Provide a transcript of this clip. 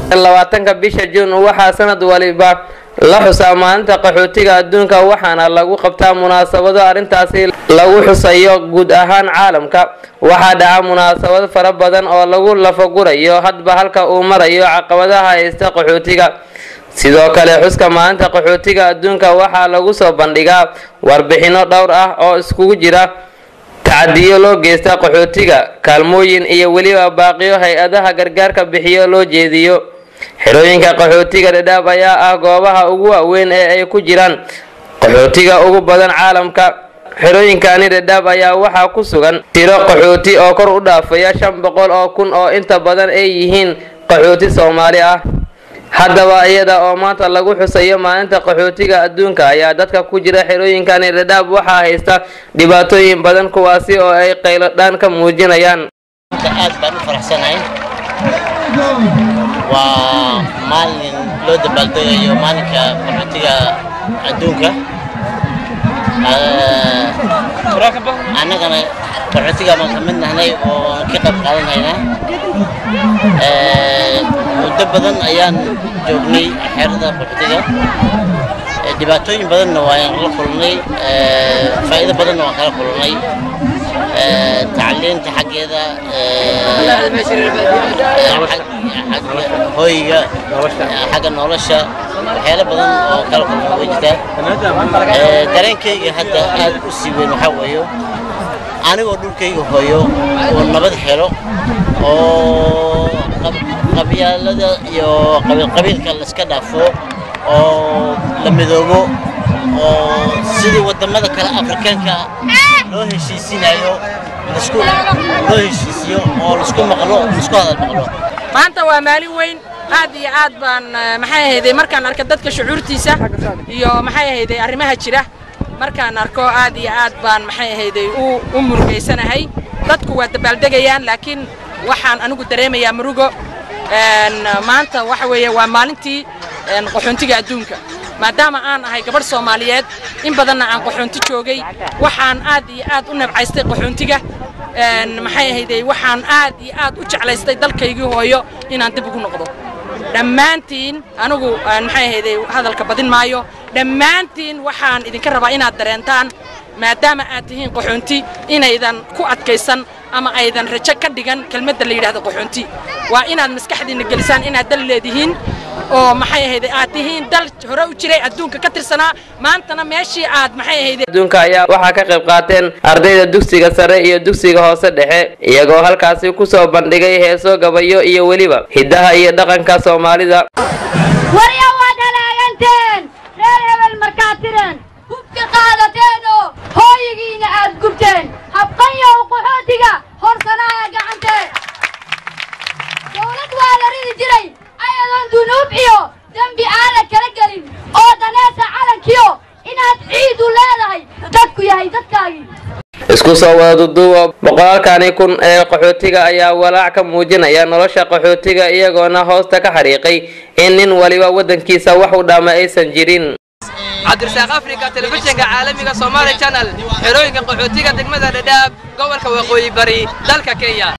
labaatanka bisha juun waxaa sanad waliba la xusaa maalinta qaxootiga adduunka waxaana lagu qabtaa munaasabado arrintaasi lagu xusayo guud ahaan caalamka waxaa dhaca munaasabad fara badan oo lagu lafagurayo hadba halka uu marayo caqabadaha haysta qaxootiga sidoo kale xuska maalinta qaxootiga adduunka waxaa lagu soo bandhigaa warbixino dhowr ah oo iskugu jira tacadiyo loo geysta qaxootiga kaalmooyin iyo weliba baaqiyo hay-adaha gargaarka bixiyo loo jeediyo xerooyinka qaxootiga dhadhaab ayaa ah goobaha ugu waaweyn ee ay ku jiraan qaxootiga ugu badan caalamka xerooyinkani dhadhaab ayaa waxaa ku sugan tiro qaxooti oo kor u dhaafaya shan boqol oo kun oo inta badan ay yihiin qaxooti soomaali ah haddaba iyada oo maanta lagu xusayo maalinta qaxootiga adduunka ayaa dadka ku jira xerooyinkani dhadhaab waxaa haysta dhibaatooyin badan kuwaasi oo ay qayladhaan ka muujinayaan aad baan u faraxsanahay waa maalin loo dabaaldegayo maalinka qaxootiga adduunka annagana qaxootiga baan ka mid nahnay oo ka qayb qaadanaynaa muddo badan ayaan joognay xeerada qaxootiga dhibaatooyin badanna waan la kulnay faa'iido badanna waan kala kulnay tacliinta xaggeeda hoyga xagga nolosha waxyaalo badan oo kala kulma way jirtaa dareenkayga hadda aad u sii weyn waxaa weeyo anigoo dhulkayga hooyo oo nabad helo oo qabyaalada iyo qabiilka layska dhaafo oo la midoobo oo sidii wadamada kale afrikaanka loo heshiisinayo lasku loo heshiisiyo oo lasku maqlo lasku hadal maqlo maanta waa maalin weyn aad iyo aad baan maxay ahayday markaan arka dadka shucuurtiisa iyo maxay ahayday arrimaha jira markaan arko aad iyo aad baan maxay ahayday u u murugaysanahay dadku waa dabaaldegayaan laakiin waxaan anigu dareemayaa murugo maanta waxa weeye waa maalintii qaxoontiga adduunka maadaama aan ahay gabadh soomaaliyeed in badanna aan qaxoonti joogay waxaan aad iyo aad u nabcaystay qaxoontiga maxay ahayday waxaan aad iyo aad u jeclaystay dalkaygii hooyo inaan dib ugu noqdo dhammaantiin anigu maxay ahayday hadalka badin maayo dhammaantiin waxaan idinka rabaa inaad dareentaan maadaama aad tihiin qaxoonti inaydan ku adkaysan ama aydan rajo ka dhigan kelmadda la yidhahdo qaxoonti waa inaad maskaxdiinna gelisaan inaad dal leedihiin oo maxay ahayday aad tihiin dal hore u jiray adduunka ka tirsanaa maantana meeshii aad maxay ahayday adduunka ayaa waxaa ka qayb qaateen ardayda dugsiga sare iyo dugsiga hoose dhexe iyagoo halkaasi ku soo bandhigay heeso gabayo iyo weliba hiddaha iyo dhaqanka soomaalida warya waad halaaganteen reer hebel markaad tireen hubka qaadateeno hooyigiina aad gubteen habqanyow qaxootiga horsanaaya gacanteen dowlad waa la ridi jiray ayadoon dunuub iyo dembi aan la kala gelin oo daneesa calankiyo inaad ciidu leedahay dadku yahay dadkaagii isku soo wada duduuba boqolaalkani kun ee qaxootiga ayaa walaac ka muujinaya nolosha qaxootiga iyagoona hoosta ka xariiqay in nin waliba waddankiisa wax u dhaama aysan jirin cabdirasaaq afrika telefishinka caalamiga somaali channel xerooyinka qaxootiga degmada dhadhaab gobolka waqooyi bari dalka kenya